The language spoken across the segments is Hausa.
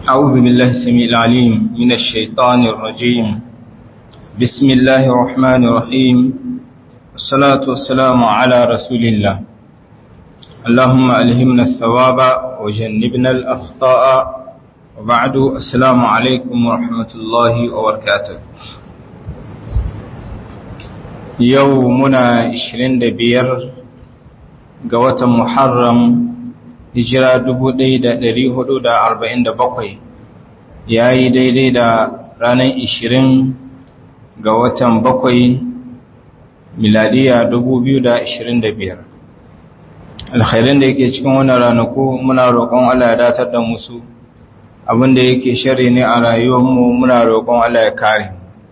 أعوذ بالله السميع العليم من الشيطان الرجيم بسم الله الرحمن الرحيم والصلاة والسلام على رسول الله اللهم ألهمنا الثواب وجنبنا الأخطاء وبعد السلام عليكم ورحمة الله وبركاته يومنا 25 ga watan Muharram hijira 1447 ya yi daidai da ranar 20 ga watan bakwai miladiya 2025 alkhairin da yake cikin wannan ranaku muna roƙon Allah ya datar da musu abinda yake shari ne a rayuwarmu muna roƙon Allah ya kare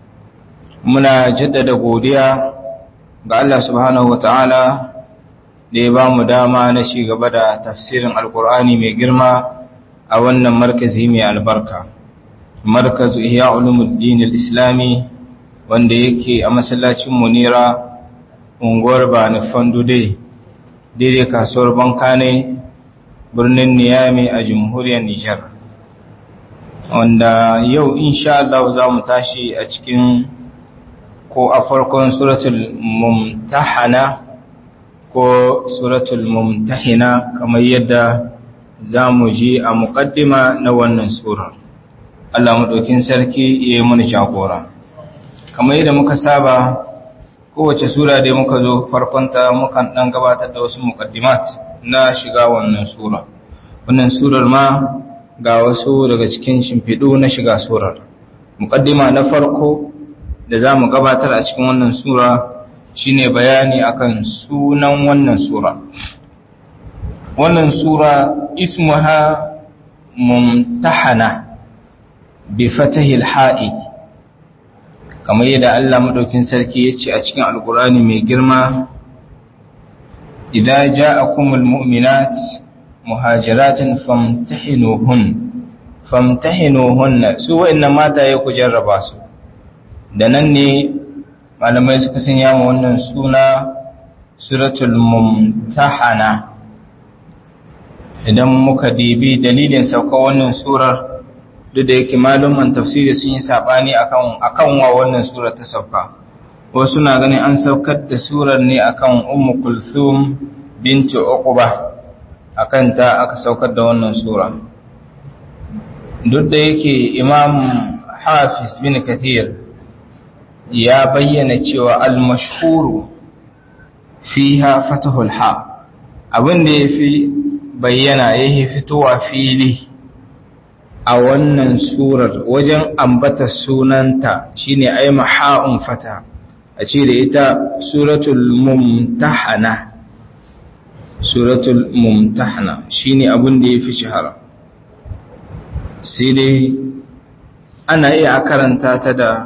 muna jaddada godiya ga Allah subhanahu wataala da ya ba mu dama na shi gaba da tafsirin alkur'ani mai girma a wannan markazi mai albarka markazu ihya ulumuddin al-islami wanda yake a masallacin munira unguwar bani fandude daidai kasuwar bankane birnin niyami a jamhuriyar nijar wanda yau insha Allah za mu tashi a cikin ko a farkon suratul mumtahana ko suratul mumtahina kamar yadda za mu ji a muƙaddima na wannan surar Allah maɗaukin sarki ya yi mana jagora kamar yadda muka saba kowace sura da muka zo farkonta mukan ɗan gabatar da wasu muƙaddimat na shiga wannan sura wannan surar ma ga wasu daga cikin shimfiɗu na shiga surar muƙaddima na farko da za mu gabatar a cikin wannan sura shine bayani akan sunan wannan sura wannan sura ismuha mumtahana bi fatahil ha'i kamar yadda Allah madaukin sarki yace a cikin alkurani mai girma idza ja'akumul mu'minat muhajiratin famtahinuhun famtahinuhunna su wa'annan mata ya ku jarraba su da nan ne malamai suka sanya ma wannan suna suratul mumtahana idan muka dibi dalilin sauka wannan surar duk da yake maluman tafsiri sun yi sabani akan akan wa wannan surar ta sauka wasu na ganin an saukar da surar ne akan ummu kulthum binti uqba akan ta aka saukar da wannan sura duk da yake imam hafiz bin kathir ya bayyana cewa al-mashhuru fiha fatahul ha abin da yafi bayyana yake fitowa fili a wannan surar wajen ambata sunanta shine ay maha'un fata a ce da ita suratul mumtahana suratul mumtahana shine abin da yafi shahara sai dai ana iya karanta ta da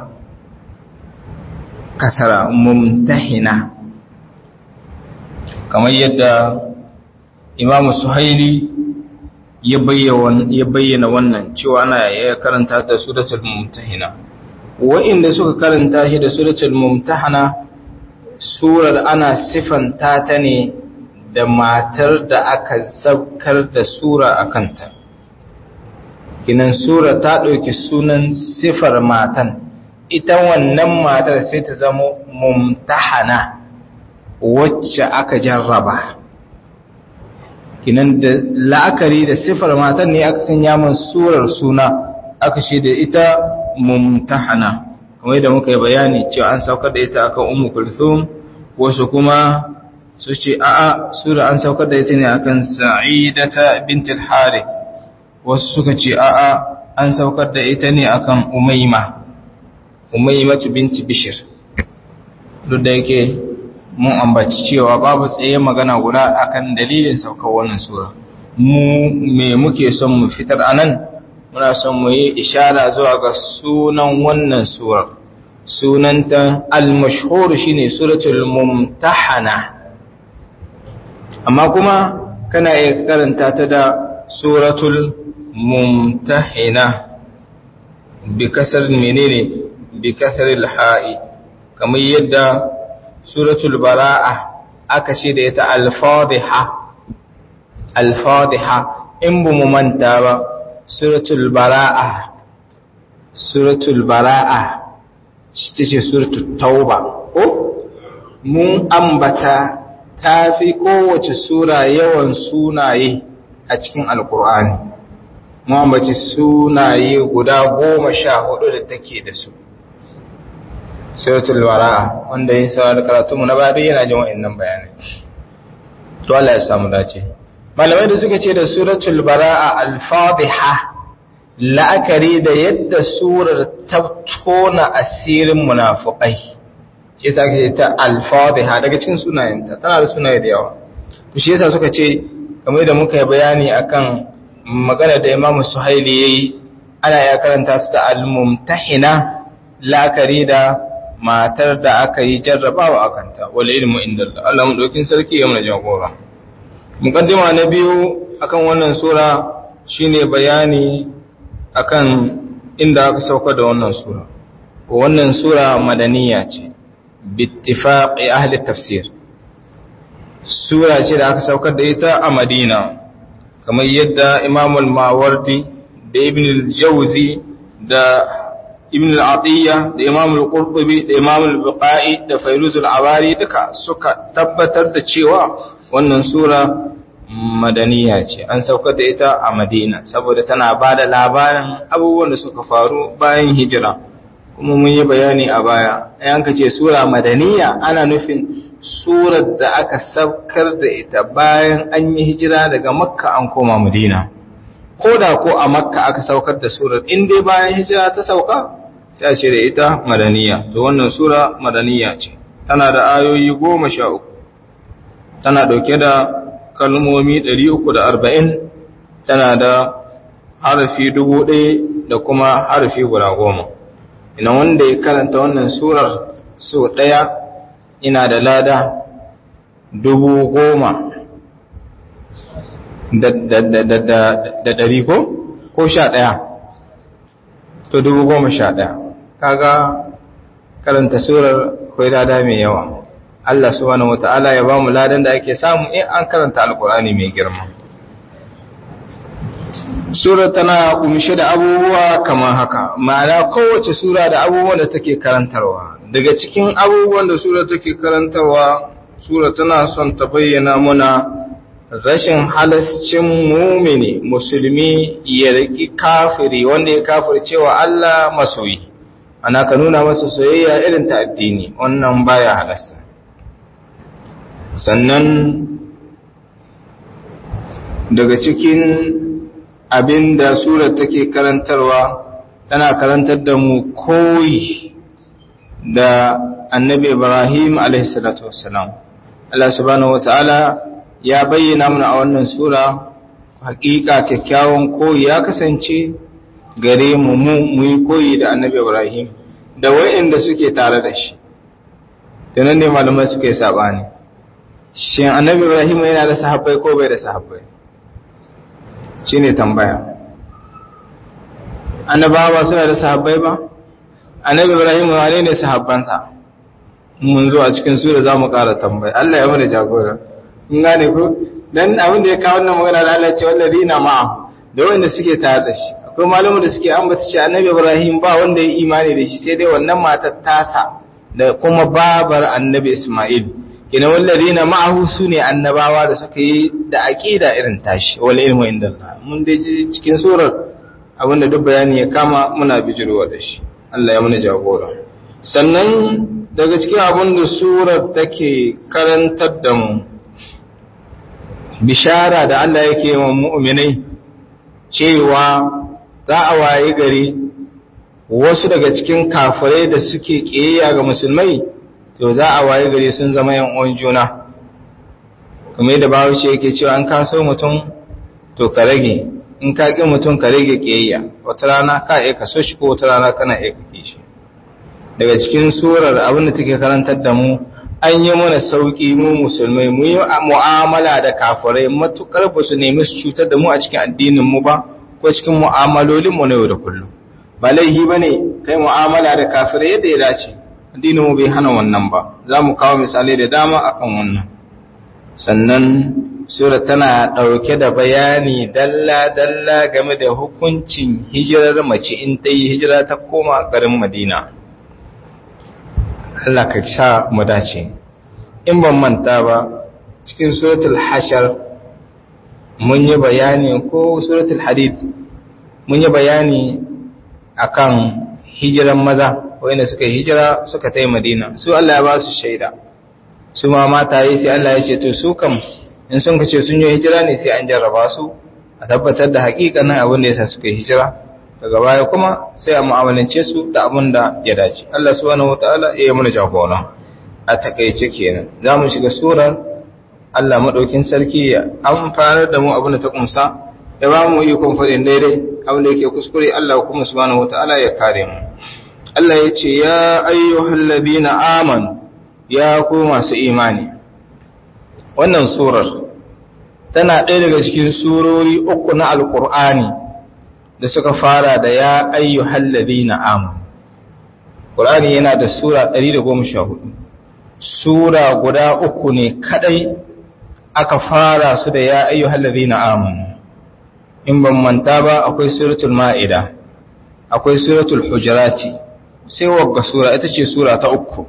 kasara mumtahina kamar yadda imamu suhaili ya bayyana wannan cewa ana ya karanta ta suratul mumtahina wa'inda suka karanta shi da suratul mumtahana surar ana sifanta ta ne da matar da aka saukar da sura a kanta kinan sura ta ɗauki sunan sifar matan ita wannan matar sai ta zama mumtahana wacce aka jarraba kinan da la'akari da sifar matan ne aka sanya man surar suna aka ce da ita mumtahana kamar yadda muka yi bayani cewa an saukar da ita akan ummu kulthum wasu kuma su ce a'a sura an saukar da ita ne akan sa'idata bint al-harith wasu suka ce a'a an saukar da ita ne akan umayma umaymatu binti bishir duk da yake mun ambaci cewa babu tsaye magana guda akan dalilin saukar wannan sura mu me muke son mu fitar anan muna son mu yi ishara zuwa ga sunan wannan sura sunanta al-mashhur shine suratul mumtahana amma kuma kana iya karanta ta da suratul mumtahina bi kasar menene bi kasaril ha'i kamar yadda suratul bara'a aka ce da ita al-fadhiha al-fadhiha in bu mu manta ba suratul bara'a suratul bara'a shi ce suratul tauba ko mun ambata ta fi kowace sura yawan sunaye a cikin alkur'ani mun ambaci sunaye guda goma sha hudu da take da su suratul bara'a wanda ya sa da karatunmu na bari yana jin wa'annan bayanai to Allah ya samu dace malamai da suka ce da suratul bara'a al-fadhiha la'akari da yadda surar ta tona asirin munafiqai shi yasa ake ta al-fadhiha daga cikin sunayenta tana da sunaye da yawa to shi yasa suka ce kamar da muka yi bayani akan magana da Imam Suhaili yayi ana ya karanta su da al-mumtahina la'akari da matar da aka yi jarrabawa a kanta wal ilmu inda Allah mu dokin sarki ya mana jagora mukaddima na biyu akan wannan sura shine bayani akan inda aka sauka da wannan sura wannan sura madaniya ce bittifaqi ahli tafsir sura ce da aka saukar da ita a Madina kamar yadda Imam al-Mawardi da Ibn al-Jawzi da ibn al-atiyya da imam al-qurtubi da imam al-buqai da fayruz al-awari duka suka tabbatar da cewa wannan sura madaniya ce an saukar da ita a madina saboda tana bada labarin abubuwan da suka faru bayan hijira kuma mun yi bayani a baya ayan ka ce sura madaniya ana nufin surar da aka saukar da ita bayan an yi hijira daga makka an koma madina ko da ko a makka aka saukar da surar in dai bayan hijira ta sauka sai a ce da ita madaniya to wannan sura madaniya ce tana da ayoyi goma sha uku tana dauke da kalmomi ɗari uku da arba'in tana da harafi dubu ɗaya da kuma harafi guda goma ina wanda ya karanta wannan surar so ɗaya ina da lada dubu goma da ɗari ko? ko sha ɗaya to dubu goma sha ɗaya kaga karanta surar akwai lada mai yawa Allah subhanahu wata'ala ya ba mu ladan da ake samu in an karanta alkur'ani mai girma sura tana kumshe da abubuwa kamar haka ma'ana kowace sura da abubuwan da take karantarwa daga cikin abubuwan da sura take karantarwa sura tana son ta bayyana muna rashin halascin mumini musulmi ya riki kafiri wanda ya kafir cewa Allah masoyi ana ka nuna masa soyayya irin ta addini wannan baya halasta sannan daga cikin abin da surar take karantarwa tana karantar da mu koyi da annabi ibrahim a.s. Allah subhanahu wata'ala ya bayyana mana a wannan sura hakika kyakkyawan koyi ya kasance gare mu mu yi koyi da annabi ibrahim da wa'inda suke tare da shi tunan ne malamai suka yi sabani shin annabi ibrahim yana da sahabbai ko bai da sahabbai shi ne tambaya annabawa suna da sahabbai ba annabi ibrahim wane ne sahabbansa mun zo a cikin sura za mu ƙara tambaya Allah ya mana jagora in gane ko dan abin da ya kawo wannan magana da Allah ce wallazina ma'a da wanda suke tare da shi akwai malamu da suke ambata cewa annabi ibrahim ba wanda ya imani da shi sai dai wannan matar tasa da kuma babar annabi isma'il kina wallazina ma'ahu sune annabawa da suka yi da aqida irin tashi wal ilmu indallah mun dai ji cikin surar abinda duk bayani ya kama muna bijirwa da shi Allah ya mana jagora sannan daga cikin abin da surar take karantar da mu bishara da Allah yake wa mu'minai cewa za a waye gari wasu daga cikin kafirai da suke ƙiyayya ga musulmai to za a waye gari sun zama yan uwan juna kamar yadda bahaushe yake cewa an kaso mutum to ka rage in ka ƙi mutum ka rage ƙiyayya wata rana ka iya kaso shi ko wata rana kana iya kake shi daga cikin surar abin da take karantar da mu an yi mana sauƙi mu musulmai mu yi mu'amala da kafirai matukar ba su nemi su cutar da mu a cikin addinin mu ba ko cikin mu'amalolin mu na yau da kullum ba laihi bane kai mu'amala da kafirai yadda ya dace addinin mu bai hana wannan ba za mu kawo misalai da dama akan wannan sannan sura tana ɗauke da bayani dalla-dalla game da hukuncin hijirar mace in ta yi hijira ta koma garin madina Allah ka sa mu dace in ban manta ba cikin suratul hashar mun yi bayani ko suratul hadid mun yi bayani akan hijiran maza wanda suka yi hijira suka ta yi madina su Allah ya ba su shaida su ma mata yi sai Allah ya ce to su kam in sun kace sun yi hijira ne sai an jarraba su a tabbatar da hakikanin abin da yasa suka yi hijira daga baya kuma sai a mu'amalance su da abin da ya dace Allah subhanahu wataala ya yi mana jagora a takaice kenan za mu shiga surar Allah madaukin sarki ya amfanar da mu abin da ta kumsa ya ba mu ikon faɗin daidai abin da yake kuskure Allah kuma subhanahu wataala ya kare mu Allah ya ce ya ayyuhal ladina amanu ya ku masu imani wannan surar tana ɗaya daga cikin surori uku na alkur'ani da suka fara da ya ayyuhal ladina amanu Qur'ani yana da sura 114 sura guda uku ne kadai aka fara su da ya ayyuhal ladina amanu in ban manta ba akwai suratul ma'ida akwai suratul hujurati sai wagga sura ita ce sura ta uku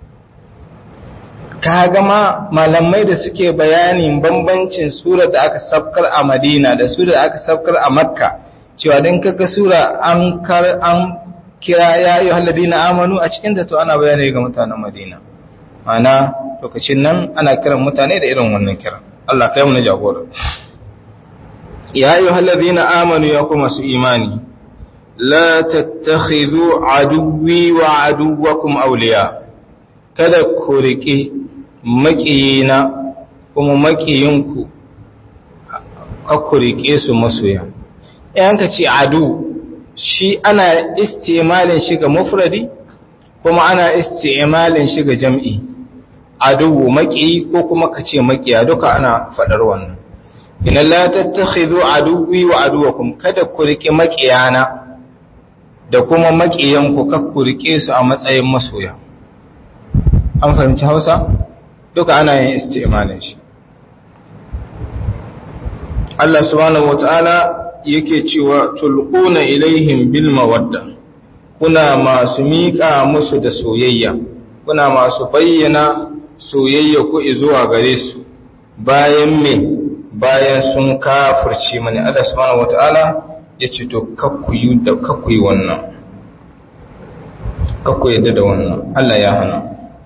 ka gama malamai da suke bayanin bambancin sura da aka sabkar a madina da sura da aka sabkar a makka cewa don kaga sura an kar an kira ya yi halladina amanu a cikin to ana bayani ga mutanen madina mana lokacin nan ana kiran mutane da irin wannan kira Allah kai mu na jagora ya yi halladina amanu ya kuma su imani la tattakhidhu aduwwi wa aduwwakum awliya kada ku riƙe maƙiyina kuma maƙiyinku ka ku riƙe su masoya yan ka ce adu shi ana istimalin shi ga mufradi kuma ana istimalin shi ga jam'i adu maƙiyi ko kuma ka ce maƙiya duka ana faɗar wannan ina la tattakhidhu aduwwi wa aduwwakum kada ku riƙe maƙiyana da kuma maƙiyanku ka ku riƙe su a matsayin masoya an fahimci hausa duka ana yin istimalin shi Allah subhanahu wata'ala yake cewa tulquna ilaihim bil mawadda kuna masu miƙa musu da soyayya kuna masu bayyana soyayya ku zuwa gare su bayan me bayan sun kafirce mani Allah subhanahu wata'ala yace to kakkuyi da kakkuyi wannan kakkuyi da wannan Allah ya hana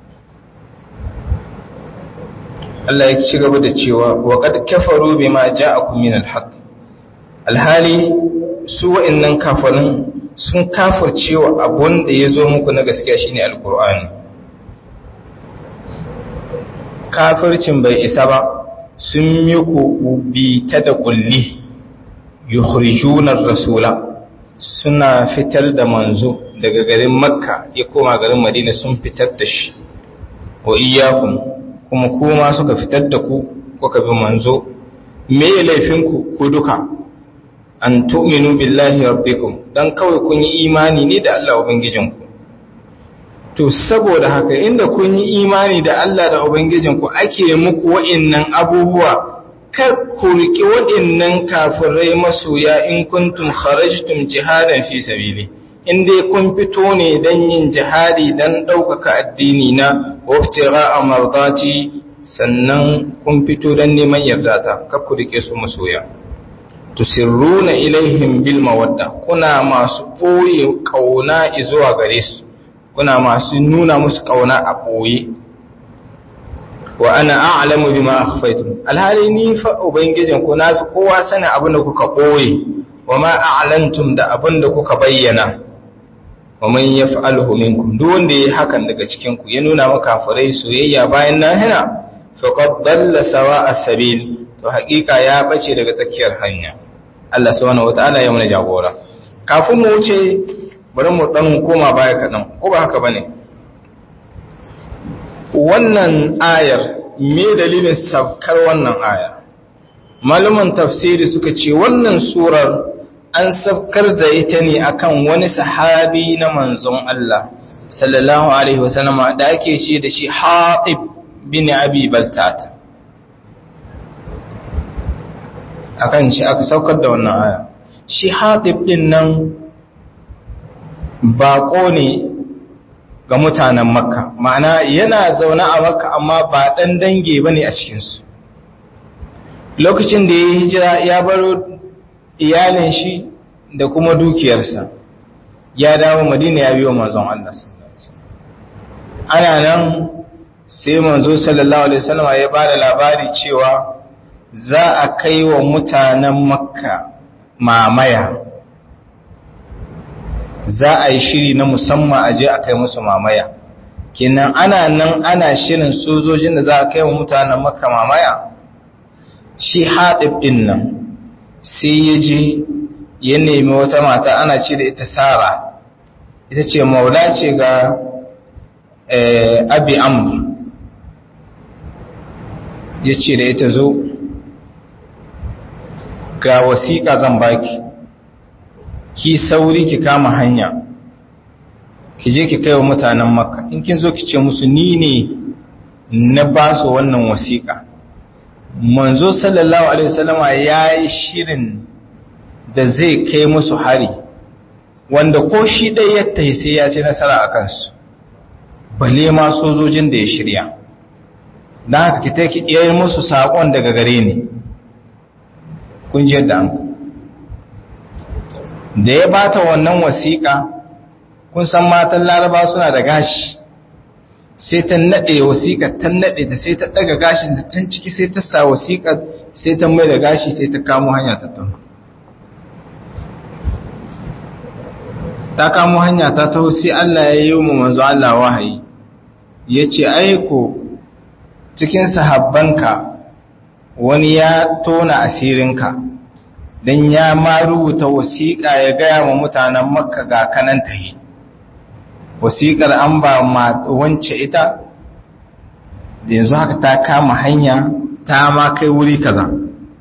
Allah ya ci gaba da cewa wa qad kafaru bima ja'akum min al-haqq alhali su wa'annan kafarin sun kafircewa abun da yazo muku na gaskiya shine alqur'ani kafircin bai isa ba sun yi ku bi ta da kulli yukhrijuna ar-rasula suna fitar da manzo daga garin makka ya koma garin madina sun fitar da shi wa iyyakum kuma kuma suka fitar da ku kuka bi manzo me laifinku ku duka an tu'minu billahi rabbikum dan kawai kun yi imani ne da Allah ubangijinku to saboda haka inda kun yi imani da Allah da ubangijinku ake muku wa'annan abubuwa kar ku riki wa'annan kafirai masoya in kuntum kharajtum jihadan fi sabili in dai kun fito ne dan yin jihadi dan ɗaukaka addini na waftira a mardati sannan kun fito don neman yardata kakku rike su masoya tusirruna ilaihim bil mawadda kuna masu ɓoye ƙauna zuwa gare su kuna masu nuna musu ƙauna a ɓoye wa ana a'lamu bima akhfaytum alhali ni fa ubangijin ku nafi kowa sanin abin da kuka ɓoye wa ma a'lantum da abin da kuka bayyana wa man yaf'aluhu minkum duk wanda yayi hakan daga cikin ku ya nuna maka farai soyayya bayan nahina faqad dalla sawa'a sabil to hakika ya bace daga tsakiyar hanya Allah subhanahu wataala ya mana jagora kafin mu wuce bari mu dan koma baya kadan ko ba haka bane wannan ayar me dalilin sabkar wannan aya malaman tafsiri suka ce wannan surar an sabkar da ita ne akan wani sahabi na manzon Allah sallallahu alaihi wasallama da ake shi da shi Hatib bin Abi Baltat akan shi aka saukar da wannan aya shi hatib din nan baƙo ne ga mutanen makka ma'ana yana zaune a makka amma ba ɗan dange ba ne a cikinsu lokacin da ya yi hijira ya baro iyalin shi da kuma dukiyarsa ya dawo madina ya biyo manzon Allah ana nan sai manzo sallallahu alaihi wasallam ya bada labari cewa za a kai wa mutanen makka mamaya za a yi shiri na musamman a je a kai musu mamaya kenan ana nan ana shirin sojojin da za a kai wa mutanen makka mamaya shi haɗib ɗin nan sai ya je ya nemi wata mata ana ce da ita sara ita ce maula ce ga abi amur ya ce da ita zo ga wasiƙa zan baki ki sauri ki kama hanya ki je ki kai wa mutanen makka in kin zo ki ce musu ni ne na ba su wannan wasiƙa manzo sallallahu alaihi wasallama ya yi shirin da zai kai musu hari wanda ko shi ɗaya ya tahi sai ya ci nasara a kansu bale ma sojojin da ya shirya don haka ki take iya musu saƙon daga gare ni kun ji yadda an da ya bata wannan wasiƙa kun san matan laraba suna da gashi sai ta naɗe wasiƙa ta naɗe ta sai ta ɗaga gashin da tun ciki sai ta sa wasiƙa sai ta mai da gashi sai ta kamo hanya ta taho ta kamo hanya ta taho sai Allah ya yi mu manzo Allah wahayi ya ce aiko cikin sahabbanka wani ya tona asirinka don ya ma rubuta wasiƙa ya gaya wa mutanen makka ga kanan tahi wasiƙar an ba wance ita da yanzu haka ta kama hanya ta ma kai wuri kaza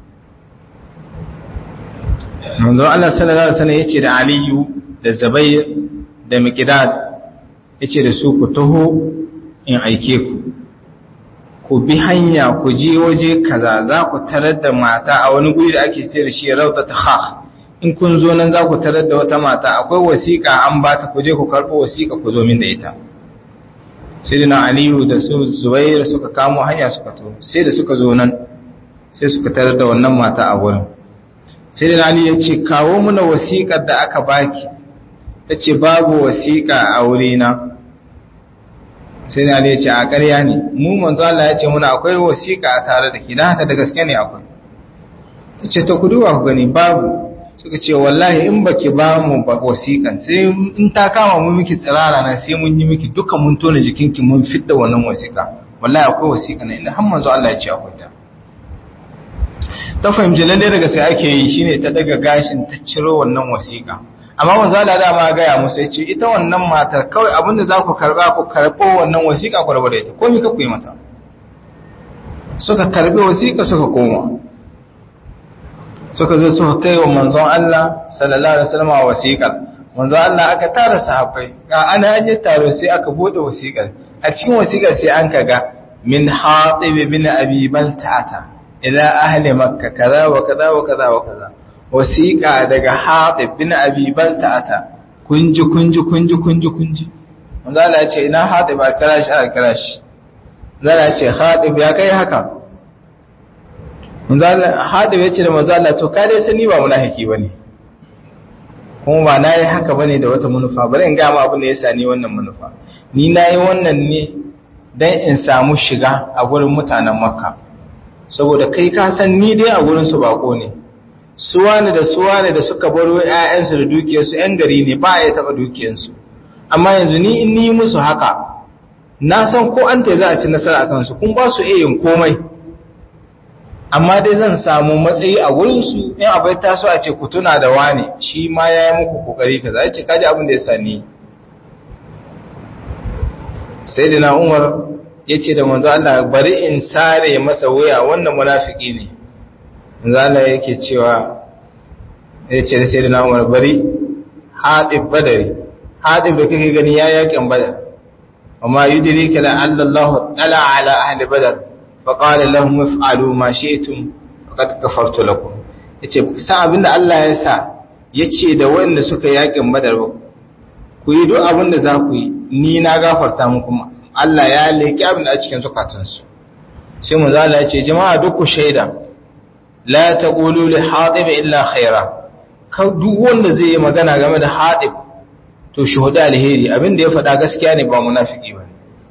manzo Allah sallallahu alaihi wasallam yace da Aliyu da Zubair da Miqdad yace da su ku taho in aike ku ku bi hanya ku je waje kaza za ku tarar da mata a wani guri da ake ce da shi rawdat khakh in kun zo nan za ku tarar da wata mata akwai wasiƙa an ba ta ku je ku karɓo wasiƙa ku zo min da ita sai da aliyu da su zubair suka kamo hanya suka to sai da suka zo nan sai suka tarar da wannan mata a wurin sai da aliyu ya ce kawo muna wasiƙar da aka baki ta ce babu wasiƙa a wurina sai da aliyu ya ce a ƙarya ne mu manzo Allah ya ce muna akwai wasiƙa a tare da ke don haka da gaske ne akwai ta ce ta kuduwa ku gani babu suka ce wallahi in baki ba mu ba wasiƙan sai in ta kama mu miki tsirara na sai mun yi miki duka mun tona jikinki mun fidda wannan wasiƙa wallahi akwai wasiƙa na inda har manzo Allah ya ce akwai ta ta fahimci lalle daga sai ake yi shine ta daga gashin ta ciro wannan wasiƙa amma manzo Allah da ma ga ya musu ya ce ita wannan matar kawai abinda za ku karba ku karbo wannan wasiƙa ku rabu da ita komai ka ku yi mata suka karbi wasiƙa suka koma suka zo suka kai wa manzon Allah sallallahu alaihi wasallam wasiƙar manzon Allah aka tara sahabbai ga ana yi taro sai aka bude wasiƙar a cikin wasiƙar sai an kaga min hatib bin abi balta'ata ila ahli makka kaza wa kaza wa kaza wa kaza wasiƙa daga hatib bin abi balta'ata kunji kunji kunji kunji kunji manzon Allah ya ce ina hatib a kira shi a kira shi zan ya ce hatib ya kai haka haɗe ya ce da manzo Allah to ka dai sani ba munafiki bane kuma ba nayi haka bane da wata manufa bari in ga ma abin da yasa ni wannan manufa ni nayi wannan ne dan in samu shiga a gurin mutanen Makka saboda kai ka san ni dai a gurin su bako ne suwane da suwane da suka baro ƴaƴansu da dukiyarsu ƴan gari ne ba ya taba dukiyarsu amma yanzu ni in ni musu haka na san ko an ta za a ci nasara akan su kun ba su iya yin komai amma dai zan samu matsayi a wurinsu in abai taso a ce ku tuna da wane shi ma ya yi muku kokari ka za ce kaji abin da ya sani sai da na umar ya ce da manzo Allah bari in sare masa wuya wannan munafiki ne manzo Allah yake cewa ya ce da sai da na umar bari haɗib badari haɗib da kake gani ya yakin badar amma yudrika la Allah tala ala ahli badar فقال لهم افعلوا ما شئتم فقد كفرت لكم yace sa abinda Allah ya sa yace da wanda suka yakin badar ba ku yi duk abinda za ku yi ni na gafarta muku Allah ya leki abinda a cikin zukatansu sai mu zala yace jama'a duk ku shaida la taqulu li hadib illa khaira ka duk wanda zai yi magana game da hadib to shuhuda alheri abinda ya faɗa gaskiya ne ba munafiki ba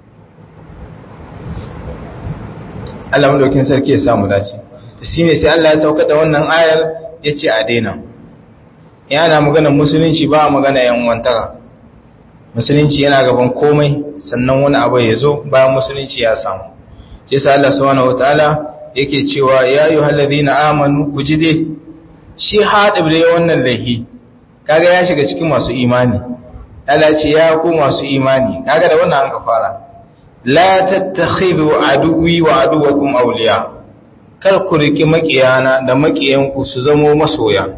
Allah madaukin sarki ya samu dace shi ne sai Allah ya sauka da wannan ayar ya ce a daina yana magana musulunci ba magana yan wantaka musulunci yana gaban komai sannan wani abu ya zo bayan musulunci ya samu shi sa Allah subhanahu wataala yake cewa ya ayyuhal ladina amanu ku ji dai shi hadib da wannan lahi kaga ya shiga cikin masu imani Allah ce ya ku masu imani kaga da wannan an ka fara la tattakhidhu aduwwi wa aduwwakum awliya kar ku riki makiyana da makiyanku su zamo masoya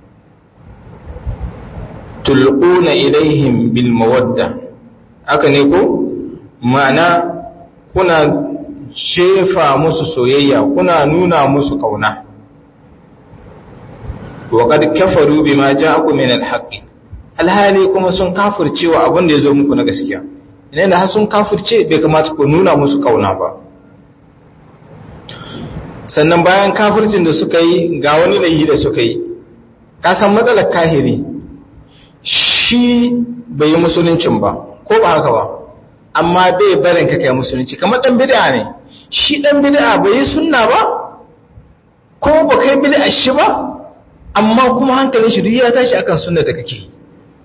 tulquna ilaihim bil mawadda haka ne ko ma'ana kuna shefa musu soyayya kuna nuna musu kauna wa qad kafaru bima ja'akum min al-haqq alhali kuma sun kafircewa abin da yazo muku na gaskiya idan da har sun kafirce bai kamata ku nuna musu kauna ba sannan bayan kafircin da suka yi ga wani laihi da suka yi ka san matsalar kahiri shi bai yi musuluncin ba ko ba haka ba amma bai barin ka kai musulunci kamar dan bid'a ne shi dan bid'a bai yi sunna ba ko ba kai bid'a shi ba amma kuma hankalin shi duk ya tashi akan sunna da kake yi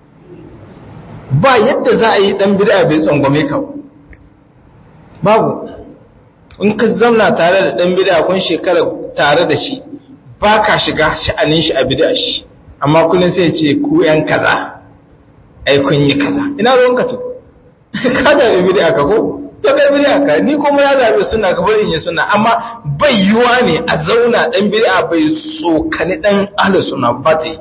ba yadda za a yi dan bid'a bai tsangwame ka babu in ka zauna tare da dan bid'a kun shekara tare da shi ba ka shiga sha'anin shi a bid'a shi amma kullun sai ce ku yan kaza ai kun yi kaza ina ruwan ka to ka da bid'a ka ko to kai bid'a ka ni kuma ya zabe sunna ka bari in yi sunna amma bai yiwa ne a zauna dan bid'a bai tsokani dan ahlus sunna ba ta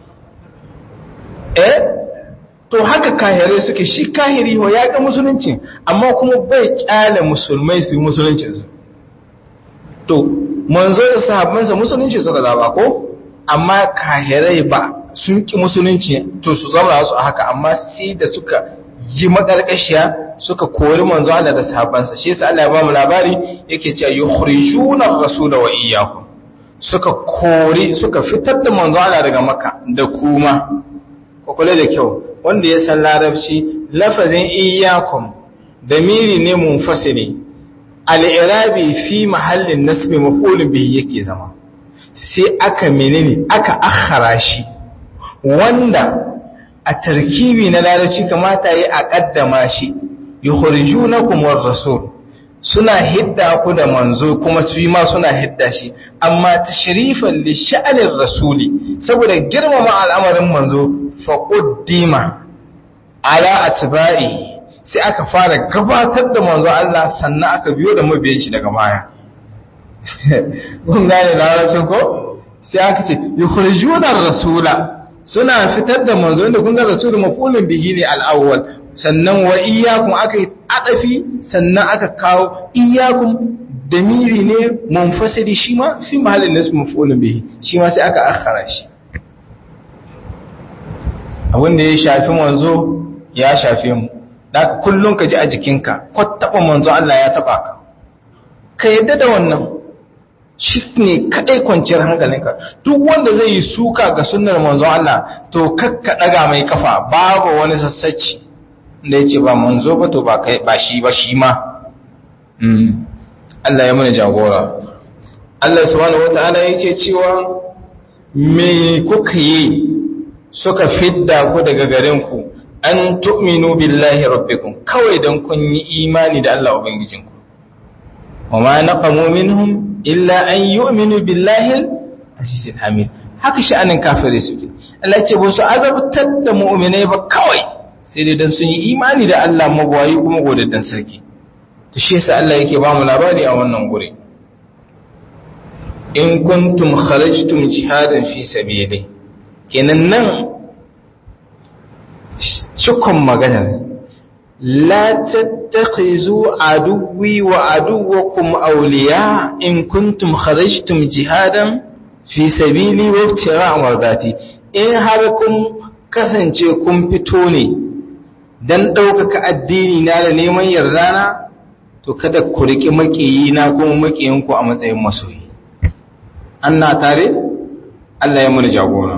eh to haka kahirai suke shi kahiri ho ya ga musulunci amma kuma bai kyale musulmai su yi musuluncinsu to manzo da sahabbansa musulunci suka zaba ko amma kahirai ba sun ki musulunci to su zama su a haka amma sai da suka yi makarkashiya suka kori manzo Allah da sahabbansa shi yasa Allah ya ba mu labari yake cewa yukhrijuna ar-rasula wa iyyakum suka kori suka fitar da manzo Allah daga Makka da kuma ku kula da kyau wanda ya san larabci lafazin iyyakum damiri ne munfasili al-i'rabi fi mahallin nasbi maf'ulun bihi yake zama sai aka menene aka akhara shi wanda a tarkibi na larabci kamata yi a kaddama shi yukhrijunakum war-rasul suna hidda ku da manzo kuma su yi ma suna hidda shi amma tashrifan li sha'anir rasuli saboda girmama al'amarin manzo fa qaddima ala atba'i sai aka fara gabatar da manzo Allah sannan aka biyo da mabiyan shi daga baya kun gane larabcin ko sai aka ce yukhrijuna rasula suna fitar da manzo inda kun ga rasulun mafulun bihi ne al-awwal sannan wa iyyakum aka yi adafi sannan aka kawo iyyakum damiri ne munfasili shi ma fi mahallin nasb mafulun bihi shi ma sai aka akhara shi abin da ya shafi manzo ya shafe mu daga kullun ka ji a jikinka ko taba manzo Allah ya taba ka ka yadda da wannan shi ne kaɗai kwanciyar hankalinka duk wanda zai yi suka ga sunnar manzo Allah to kakka ɗaga mai kafa babu wani sassaci da ya ce ba manzo ba to ba kai ba shi ba shi ma Allah ya mana jagora Allah subhanahu wata'ala yake cewa me kuka yi suka fidda ku daga garin ku an tu'minu billahi rabbikum kawai dan kun yi imani da Allah ubangijinku wa ma naqamu minhum illa an yu'minu billahi azizil hamid haka sha'anin kafirai suke Allah ce ba su azabtar da mu'minai ba kawai sai dai dan sun yi imani da Allah magwayi kuma godaddan sarki to shi yasa Allah yake ba mu labari a wannan gure in kuntum kharajtum jihadan fi sabili kenan nan cikon maganar لا تتخذوا عدوي وعدوكم أولياء إن كنتم خرجتم جهادا fi sabili wa ibtira mardati in har kun kasance kun fito ne dan ɗaukaka addini na da neman yarda na to kada ku riƙi maƙiyi na kuma maƙiyin ku a matsayin masoyi an na tare Allah ya mana jagora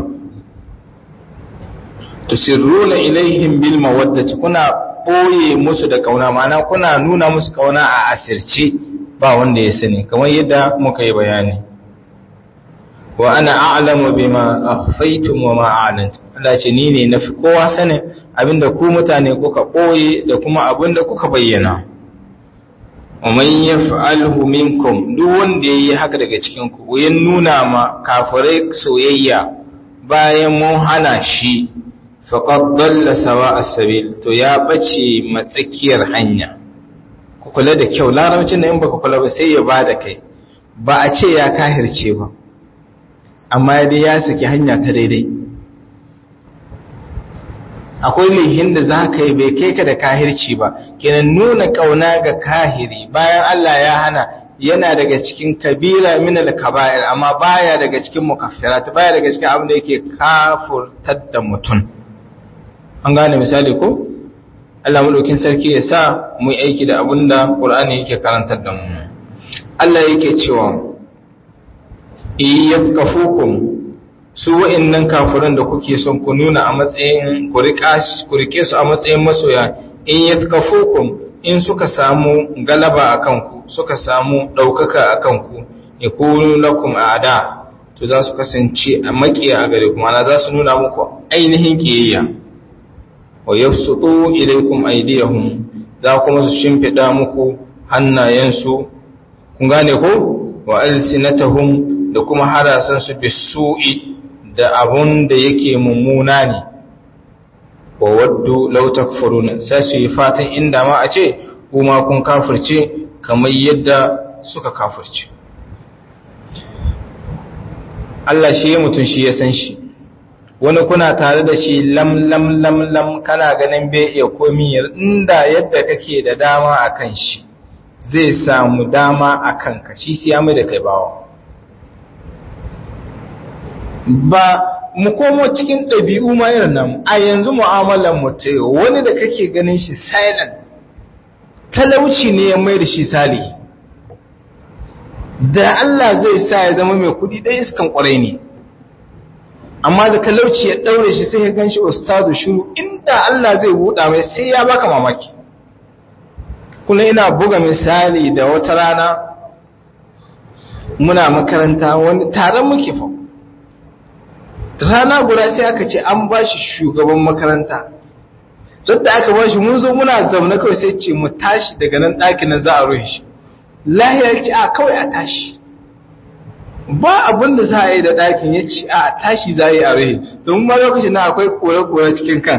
tusirruna ilaihim bil mawaddati kuna boye musu da kauna ma'ana kuna nuna musu kauna a asirce ba wanda ya sani kamar yadda muka yi bayani wa ana a'lamu bima akhfaytum wa ma a'lantum Allah ce ni ne nafi kowa sanin abinda ku mutane kuka boye da kuma abinda kuka bayyana wa man yaf'alhu minkum duk wanda yayi haka daga cikin ku ya nuna ma kafirai soyayya bayan mun hana shi faqad dalla sawa as-sabil to ya bace matsakiyar hanya ku kula da kyau larabcin da in baka kula ba sai ya bada kai ba a ce ya kahirce ba amma dai ya saki hanya ta daidai akwai lihin da za ka yi bai kai ka da kahirci ba kenan nuna kauna ga kahiri bayan Allah ya hana yana daga cikin kabila min al-kaba'ir amma baya daga cikin mukaffirat baya daga cikin abin da yake kafurtar da mutum an gane misali ko Allah madaukin sarki ya sa mu yi aiki da abin da Qur'ani yake karantar da mu Allah yake cewa iyafkafukum su wa'annan kafiran da kuke son ku nuna a matsayin ku rike su a matsayin masoya in yafkafukum in suka samu galaba a kanku suka samu ɗaukaka a kanku ya kunu lakum ada to za su kasance a makiya a gare kuma za su nuna muku ainihin kiyayya wa yafsudu ilaykum aydiyahum za kuma su shimfida muku hannayensu kun gane ko wa alsinatahum da kuma harasan su bisu'i da abun da yake mummuna ne wa waddu law takfuruna sai su yi fatan inda ma a ce kuma kun kafirce kamar yadda suka kafirce Allah shi ya mutum shi ya san shi wani kuna tare da shi lam lam lam lam kana ganin bai iya komi inda yadda kake da dama a kan shi zai samu dama a kanka shi siya mai da kai bawa ba mu komo cikin ɗabi'u ma irin nan a yanzu mu'amalar mu ta yau wani da kake ganin shi silent talauci ne ya mai da shi salihi da Allah zai sa ya zama mai kudi ɗaya iskan ƙwarai ne amma da talauci ya ɗaure shi sai ya gan shi ustazu shuru inda Allah zai buɗa mai sai ya baka mamaki kuna ina buga misali da wata rana muna makaranta wani taron muke fa rana guda sai aka ce an ba shi shugaban makaranta don da aka ba shi mun zo muna zaune kawai sai ce mu tashi daga nan ɗakin nan za a rufe shi lahiyar ce a kawai a tashi ba abin da za a yi da ɗakin ya ce a tashi za a yi a rufe domin ma lokacin na akwai kore-kore cikin kan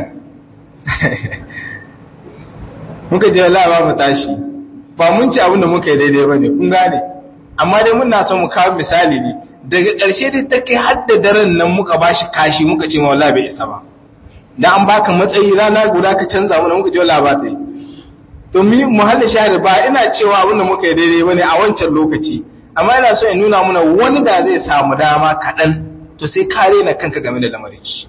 muka je la'aba mu tashi ba mun ci abin da muka yi daidai ba ne kun gane amma dai muna son mu kawo misali ne daga ƙarshe dai ta kai hadda daren nan muka ba shi kashi muka ce mawala bai isa ba da an baka matsayi rana guda ka canza mana muka je wala ba ta yi domin muhallin shahari ba ina cewa abin da muka yi daidai bane a wancan lokaci amma ina so in nuna mana wani da zai samu dama kaɗan to sai kare na kanka game da lamarin shi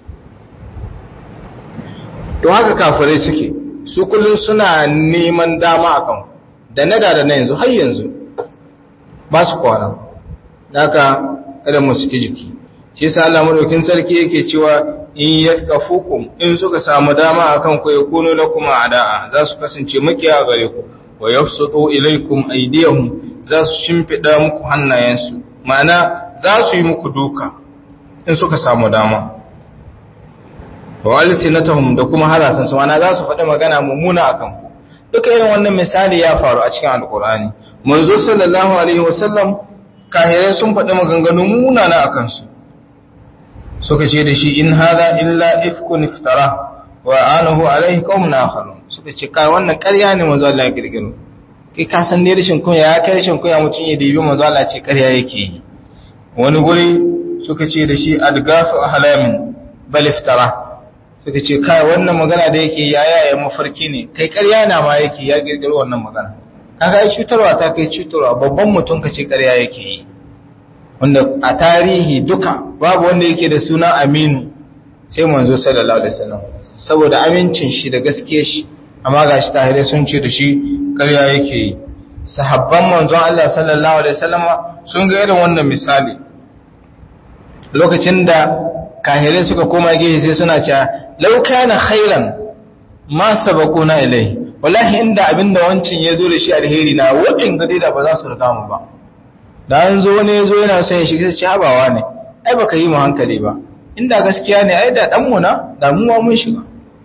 to haka kafirai suke su kullum suna neman dama a kan da na da na yanzu har yanzu ba su kwana haka kada mu suke jiki shi yasa Allah madaukin sarki yake cewa in yaskafukum in suka samu dama akan ku yakunu lakum a'da'a za su kasance makiya gare ku wa yafsutu ilaykum aydiyahum za su shimfida muku hannayensu ma'ana za su yi muku duka in suka samu dama wa alsinatahum da kuma harasan su ma'ana za su faɗi magana mummuna akan ku duka irin wannan misali ya faru a cikin alqur'ani manzo sallallahu alaihi wasallam kahirai sun faɗi maganganu munana akan su suka ce da shi in hada illa ifkun iftara wa anahu alaihi qaumun akharun suka ce kai wannan ƙarya ne manzo Allah ya girgiro kai ka san ne rashin kunya ya kai rashin kunya mutun ya dibi manzo Allah ce ƙarya yake yi wani guri suka ce da shi adgafu ahlamin bal iftara suka ce kai wannan magana da yake ya yaya mafarki ne kai ƙarya na ma yake ya girgiro wannan magana kaga ai cutarwa ta kai cutarwa babban mutum ka ce ƙarya yake yi wanda a tarihi duka babu wanda yake da suna aminu sai manzo sallallahu alaihi wasallam saboda amincin shi da gaskiyar shi amma gashi tahirai sun ce da shi ƙarya yake yi sahabban manzon Allah sallallahu alaihi wasallam sun ga irin wannan misali lokacin da kahirai suka koma gehe sai suna cewa law kana khairan ma sabaquna ilai wallahi inda abinda wancin yazo da shi alheri na wadin gade da ba za su riga mu ba da an zo ne yazo yana son ya shiga shi habawa ne ai baka yi mu hankali ba inda gaskiya ne ai da dan mu na da mu mun shiga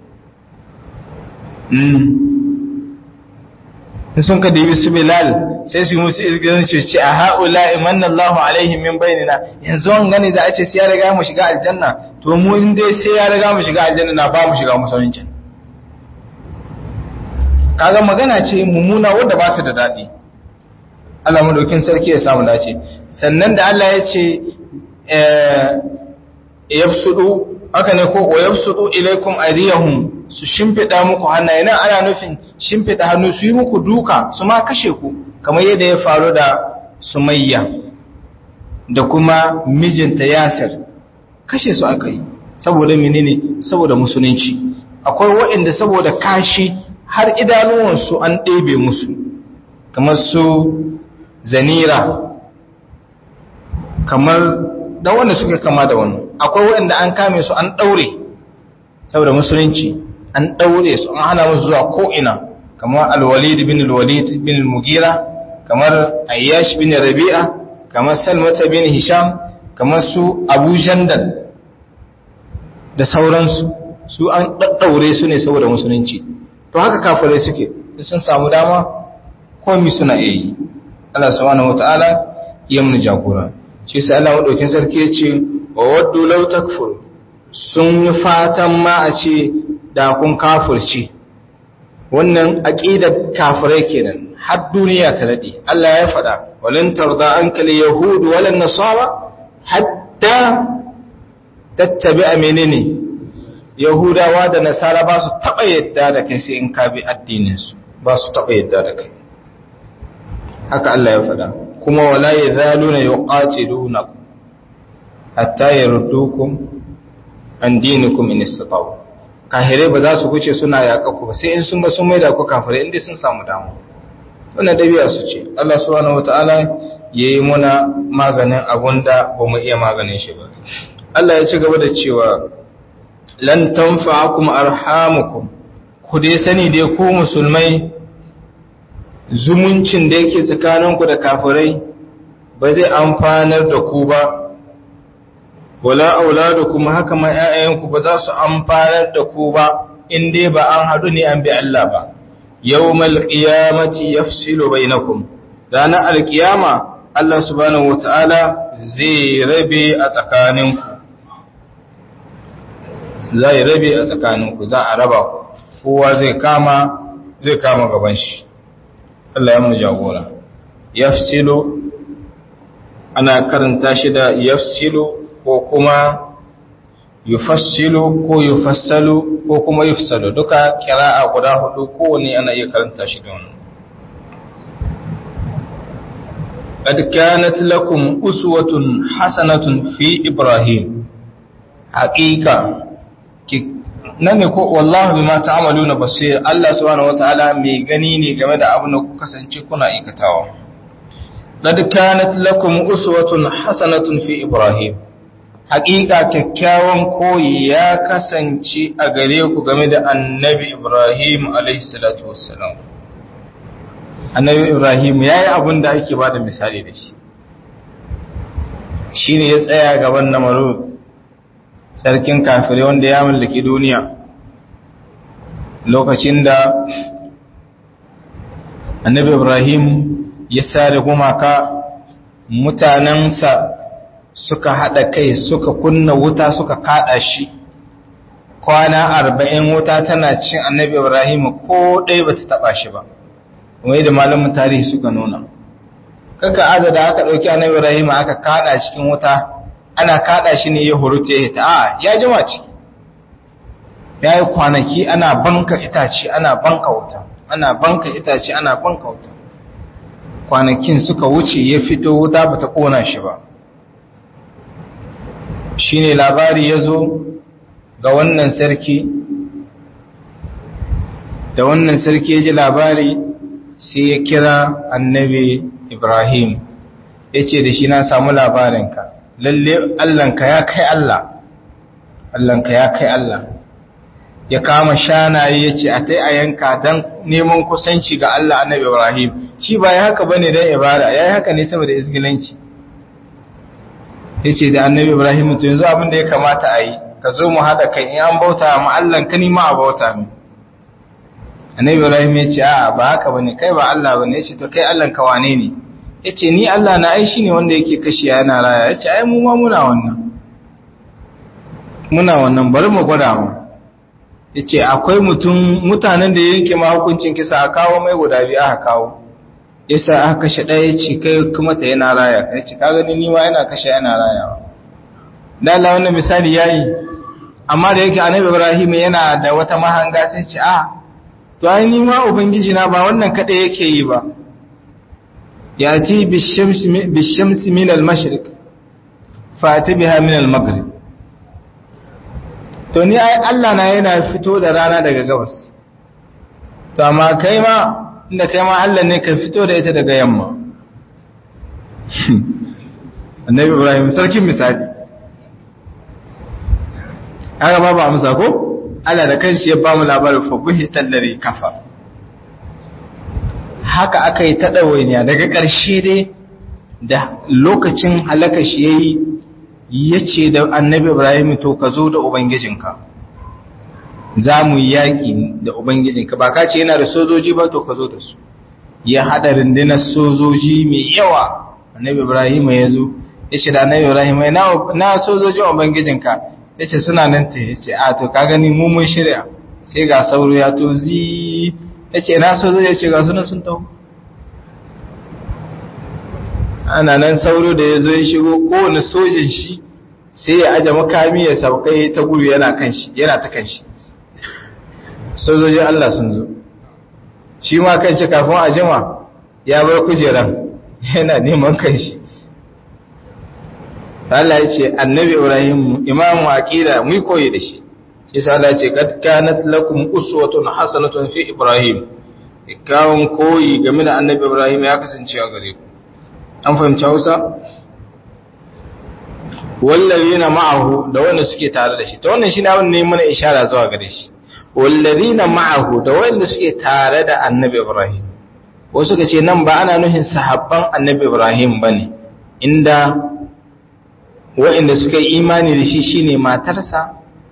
sun ka dibi su bilal sai su yi musu izgirin ce a ha'ula imanna Allahu alaihim min bainina yanzu an gani da a ce sai ya riga mu shiga aljanna to mu in dai sai ya riga mu shiga aljanna na ba mu shiga musulunci kaga magana ce mummuna wadda ba ta da daɗi Allah madaukin sarki ya samu dace sannan da Allah ya ce yabsudu haka ne ko wa yabsudu ilaikum aydiyahum su shimfida muku hannaye nan ana nufin shimfida hannu su yi muku duka su ma kashe ku kamar yadda ya faru da Sumayya da kuma mijinta Yasir kashe su aka yi saboda menene saboda musulunci akwai waɗanda saboda kashi har idanuwansu an ɗebe musu kamar su zanira kamar da wanda suke kama da wannan akwai waɗanda an kame su an ɗaure saboda musulunci an ɗaure su an hana musu zuwa ko'ina kamar alwalid bin alwalid bin almugira kamar ayyash bin rabi'a kamar salmata bin hisham kamar su abu jandal da sauransu su an ɗaɗɗaure su ne saboda musulunci to haka kafirai suke sun samu dama komi suna iya yi Allah subhanahu wata'ala ya mun jagora shi sai Allah madaukin sarki ya ce wa waddu law takfur sun yi fatan ma a ce da kun kafirci wannan aqidar kafirai kenan har duniya ta dade Allah ya faɗa walan tarda ankal yahud walan nasara hatta tattabi'a menene yahudawa da nasara ba su taba yadda da kai sai in ka bi addinin su ba su taba yadda da kai haka Allah ya faɗa kuma wala yazaluna yuqatilunakum hatta yardukum an dinikum in istata'u kahirai ba za su kuce suna yaƙa ku ba sai in sun ba sun maida ku kafirai inda sun samu damu wannan dabi'a su ce Allah subhanahu wataala yayi muna maganin abunda ba mu iya maganin shi ba Allah ya ci gaba da cewa lan tanfa'akum arhamukum ku dai sani dai ku musulmai zumuncin da yake tsakaninku da kafirai ba zai amfanar da ku ba wala auladukum haka ma ƴaƴayenku ba za su amfanar da ku ba in dai ba an haɗu ne an bi Allah ba yawmal qiyamati yafsilu bainakum ranar alkiyama Allah subhanahu wataala zai rabe a tsakaninku zai rabe a tsakaninku za a raba kowa zai kama zai kama gaban shi Allah ya mu jagora yafsilu ana karanta shi da yafsilu ko kuma yufassilu ko yufassalu ko kuma yufsalu duka kira'a guda hudu kowane ana iya karanta shi da wannan قد كانت لكم أسوة حسنة في إبراهيم حقيقة nan ne ko wallahu bima ta'maluna basir Allah subhanahu wataala mai gani ne game da abin da ku kasance kuna aikatawa qad kanat lakum uswatun hasanatun fi ibrahim haqiqa kyakkyawan koyi ya kasance a gare ku game da annabi ibrahim alayhi salatu wassalam annabi ibrahim yayi abin da ake bada misali da shi shine ya tsaya gaban namarud sarkin kafirai wanda ya mallaki duniya lokacin da annabi ibrahim ya sare gumaka mutanensa suka haɗa kai suka kunna wuta suka kaɗa shi kwana arba'in wuta tana cin annabi ibrahim ko ɗaya ba ta taɓa shi ba kuma yadda malamin tarihi suka nuna kaka adada aka ɗauki annabi ibrahim aka kaɗa cikin wuta ana kada shi ne ya hurute ya ta ya jima ciki ya yi kwanaki ana banka itace ana banka wuta ana banka itace ana banka wuta kwanakin suka wuce ya fito wuta ba ta kona shi ba shine labari ya zo ga wannan sarki da wannan sarki ya ji labari sai ya kira annabi ibrahim ya ce da shi na samu labarinka lalle allanka ya kai allah allanka ya kai allah ya kama shanaye ya ce a ta a yanka don neman kusanci ga allah annabi ibrahim shi ba ya haka bane don ibada ya yi haka ne saboda izgilanci ya ce da annabi ibrahim to yanzu abin da ya kamata a yi ka zo mu haɗa kai in an bauta ma allan ka nima a bauta mu annabi ibrahim ya ce a ba haka bane kai ba allah bane ya ce to kai allan ka wane ne ya ce ni allah na ai shine wanda yake kashi yana raya ya ce ai mu ma muna wannan muna wannan bari mu gwada mu ya ce akwai mutum mutanen da yanke ma hukuncin kisa a kawo mai guda biyu aka kawo yasa aka kashe ɗaya ya ce kai kuma ta yana raya ya ce ka gani ni ma yana kashe yana rayawa da Allah wannan misali yayi amma da yake annabi Ibrahim yana da wata mahanga sai ce a to ai ni ma ubangiji na ba wannan kada yake yi ba yati bishamsi bishamsi min al-mashriq fati biha min al-maghrib to ni ai Allah na yana fito da rana daga gabas to amma kai ma inda kai ma Allah ne ka fito da ita daga yamma annabi Ibrahim sarkin misali aka ba ba amsa ko Allah da kanshi ya ba mu labarin fa buhi tallari kafa haka aka yi ta ɗawainiya daga ƙarshe dai da lokacin halaka shi ya yi ya ce da annabi ibrahim to ka zo da ubangijinka za mu yi yaƙi da ubangijinka ba ka ce yana da sojoji ba to ka zo da su ya haɗa rundunar sojoji mai yawa annabi ibrahim ya zo ya ce da annabi ibrahim na sojojin ubangijinka ya ce suna nan ta ya ce a to ka gani mun shirya sai ga sauro ya to zi ya ce na so zai ce ga suna sun taho ana nan sauro da ya zo ya shigo kowane sojin shi sai ya aje makami ya saukai ta gudu yana kan shi yana ta kan shi sojojin Allah sun zo shi ma kan shi kafin a jima ya bar kujeran yana neman kan shi Allah ya ce annabi Ibrahim imamu aqida mu koyi da shi shi sa Allah ya ce kad kanat lakum uswatun hasanatun fi Ibrahim kawun koyi game da annabi Ibrahim ya kasance a gare ku an fahimci Hausa wallazina ma'ahu da wanda suke tare da shi to wannan shine abin ne mana ishara zuwa gare shi wallazina ma'ahu da wanda suke tare da annabi Ibrahim wasu suka ce nan ba ana nuhin sahabban annabi Ibrahim bane inda waɗanda suka yi imani da shi shine matarsa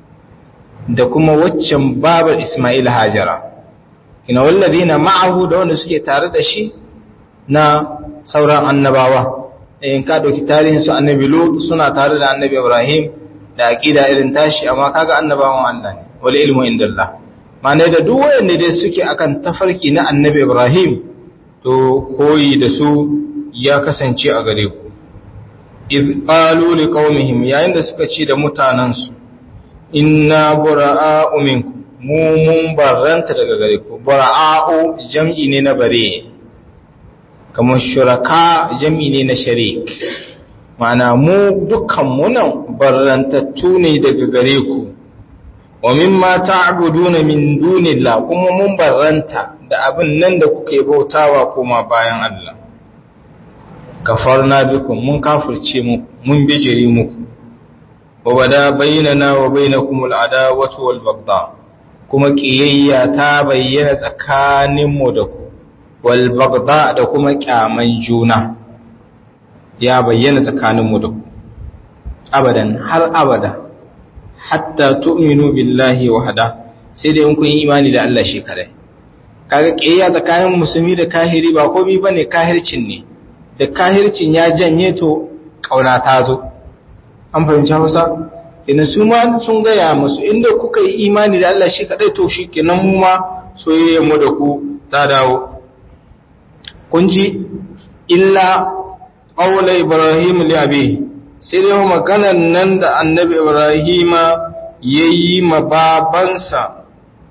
da kuma waccan babar Ismail Hajara ina walladina ma'ahu da wanda suke tare da shi na sauran annabawa in ka dauki tarihin su annabi Lut suna tare da annabi Ibrahim da aqida irin tashi amma kaga annabawan Allah ne wal ilmu indallah ma'ana da duk wanda dai suke akan tafarki na annabi Ibrahim to koyi da su ya kasance a gare ku iz qalu liqaumihim yayin da suka ce da mutanansu inna bura'a'u minkum mu mun barranta daga gare ku bura'a'u jam'i ne na bare kamar shuraka jam'i ne na sharik ma'ana mu dukkan mu nan barrantattu ne daga gare ku wa mimma ta'buduna min dunillah kuma mun barranta da abin nan da kuke bautawa kuma bayan Allah kafarna bikum mun kafirce mu mun bijire muku wa bada bainana wa bainakum al'adawatu wal baghdha kuma kiyayya ta bayyana tsakanin mu da ku wal baghdha da kuma kyaman juna ya bayyana tsakanin mu da ku abadan har abada hatta tu'minu billahi wahda sai dai in kun yi imani da Allah shi kare kaga kiyayya tsakanin musulmi da kahiri ba komai bane kahircin ne da kahircin ya janye to kauna ta zo an fahimci hausa ina su ma sun gaya musu inda kuka yi imani da Allah shi kadai to shi kenan mu ma soyayyen mu da ku ta dawo kun ji illa qawla ibrahim li abi sai dai maganar nan da annabi ibrahima yayi ma babansa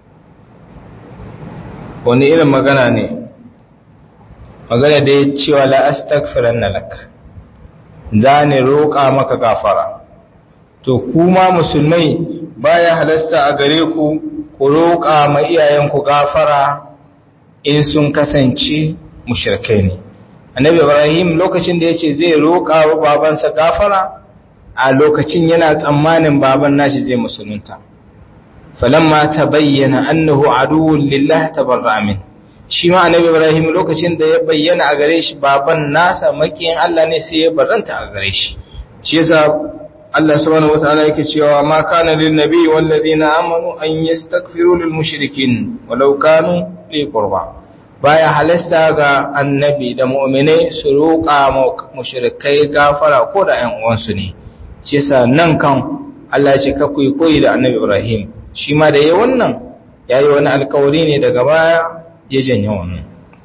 wani irin magana ne magana da ya cewa la astaghfiranna lak za ni roƙa maka gafara to kuma musulmai baya halasta a gare ku ku roƙa ma iyayenku gafara in sun kasance mushrikai ne annabi ibrahim lokacin da yace zai roƙa wa babansa gafara a lokacin yana tsammanin baban nashi zai musulunta falamma tabayyana annahu aduwwun lillah tabarra min shi ma annabi ibrahim lokacin da ya bayyana a gare shi baban nasa makiyin Allah ne sai ya barranta a gare shi shi yasa Allah subhanahu wataala yake cewa ma kana lin nabi wal ladina amanu an yastaghfiru lil mushrikin walau kanu li qurba baya halasta ga annabi da mu'minai su roƙa mushrikai gafara ko da ƴan uwansu ne shi yasa nan kan Allah ya ce ka kuyi koyi da annabi Ibrahim shi ma da yayi wannan yayi wani alƙawari ne daga baya ya janye wannan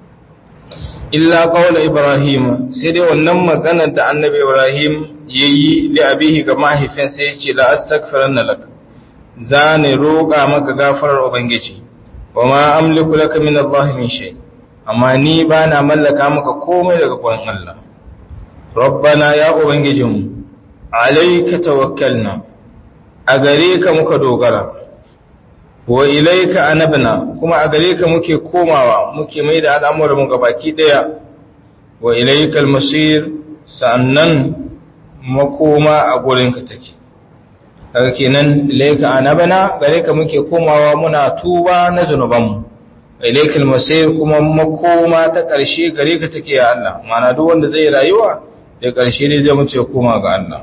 illa qawla Ibrahim sai dai wannan maganar da annabi Ibrahim yayi li abihi ga mahaifinsa yace la astaghfiranna lak zani roƙa maka gafarar ubangiji wa ma amliku laka min Allah min shay amma ni bana mallaka maka komai daga gurin Allah rabbana ya ubangijinmu alayka tawakkalna a gare ka muka dogara wa ilaika anabna kuma a gare ka muke komawa muke mai da al'amuran mu gabaki daya wa ilaika almasir sannan makoma a gurinka take daga kenan ilaika anabna gare ka muke komawa muna tuba na zanubanmu ilaika almasir kuma makoma ta ƙarshe gare ka take ya Allah mana duk wanda zai rayuwa da ƙarshe ne zai mutu ya koma ga Allah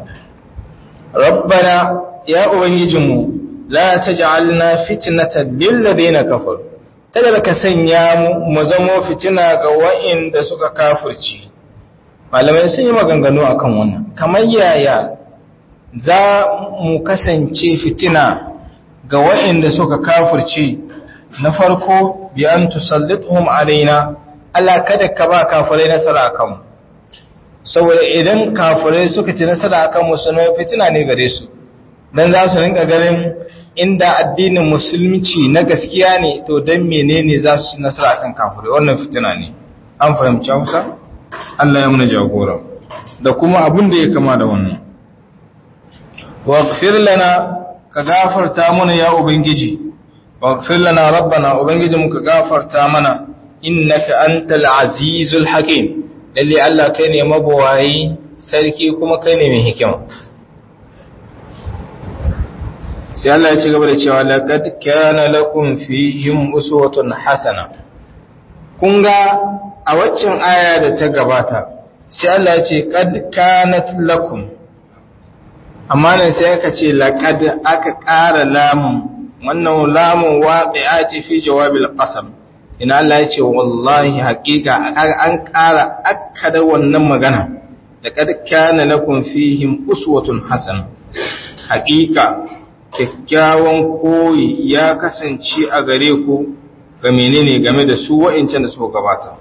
rabbana ya ubangijinmu la taj'alna fitnatan lil ladina kafaru kada ka sanya mu mu zamo fitina ga wa'inda suka kafirci malamai sun yi maganganu akan wannan kamar yaya za mu kasance fitina ga wa'inda suka kafirci na farko bi an tusallituhum alaina Allah kada ka ba kafirai nasara akan mu saboda idan kafirai suka ci nasara akan musulmai fitina ne gare su dan za su rinka ganin inda addinin musulunci na gaskiya ne to dan menene za su ci nasara akan kafirai wannan fitina ne an fahimci Hausa Allah ya muna jagora da kuma abin da ya kama da wannan waghfir lana ka gafarta mana ya ubangiji waghfir lana rabbana ubangiji mu ka gafarta mana innaka antal azizul hakim lalle Allah kai ne mabawayi sarki kuma kai ne mai hikima sai Allah ya ci gaba da cewa laqad kana lakum fihim uswatun hasana kun ga a waccan aya da ta gabata sai Allah ya ce qad kanat lakum amma nan sai aka ce laqad aka ƙara lamun wannan lamun waqi'a ce fi jawabil qasam ina Allah ya ce wallahi haƙiƙa an ƙara akkada wannan magana da qad kana lakum fihim uswatun hasana haƙiƙa kyakkyawan koyi ya kasance a gare ku ga menene game da su wa'incan da suka gabata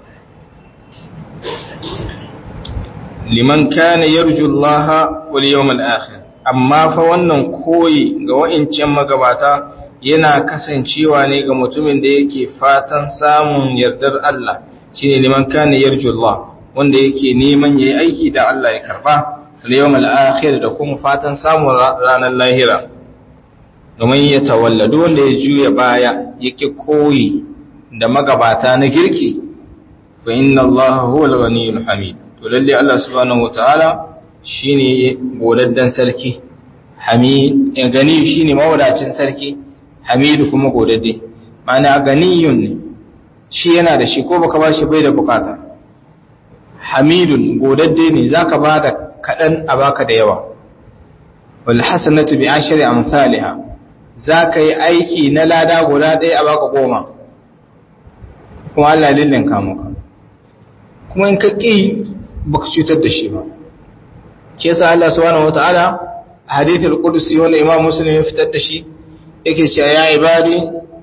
liman kana yarju Allah wal yawmal akhir amma fa wannan koyi ga wa'incan magabata yana kasancewa ne ga mutumin da yake fatan samun yardar Allah shine liman kana yarju Allah wanda yake neman yayi aiki da Allah ya karba al yawmal akhir da kuma fatan samun ranar lahira domin ya tawalladu wanda ya juya baya yake koyi da magabata na kirki fa inna Allah huwa al-ghaniyyul hamid to lalle Allah subhanahu wataala shine godaddan sarki hamid ya gani shine mawadacin sarki hamid kuma godadde mana ganiyun ne shi yana da shi ko baka bashi bai da bukata hamidun godadde ne zaka bada kadan a baka da yawa wal hasanatu bi ashri amsalha zaka yi aiki na lada guda ɗaya a baka goma kuma Allah lillin ka maka kuma in ka ƙi baka cutar da shi ba ke yasa Allah subhanahu wataala a hadithul qudsi wanda Imam Muslim ya fitar da shi yake cewa ya ibadi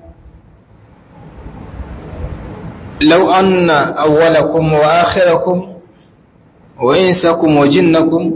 law anna awwalakum wa akhirakum wa insakum wa jinnakum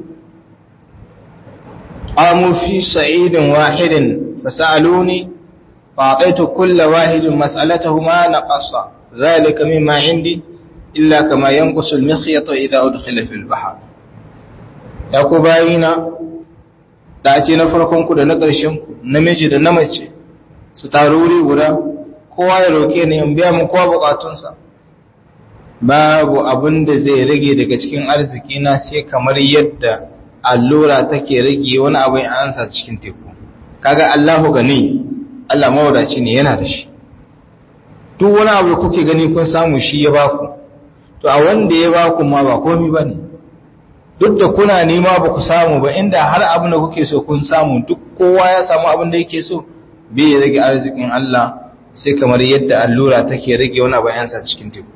qamu fi sa'idin wahidin fasaluni فأعطيت كل واحد مسألته ما نقص ذلك مما عندي إلا كما ينقص المخيط إذا أدخل في البحر يقول باينا da ce na farkon ku da na ƙarshen ku namiji da na mace su taru wuri guda kowa ya roke ni in biya mu kowa bukatunsa babu abin da zai rage daga cikin arziki na sai kamar yadda allura take rage wani abu ya ansa cikin teku kaga Allahu gani Allah mawadaci ne yana da shi duk wani abu da kuke gani kun samu shi ya baku to a wanda ya baku ma ba komai bane duk da kuna nema ba ku samu ba inda har abin da kuke so kun samu duk kowa ya samu abin da yake so bai rage arzikin Allah sai kamar yadda allura take rage wani abu yansa cikin teku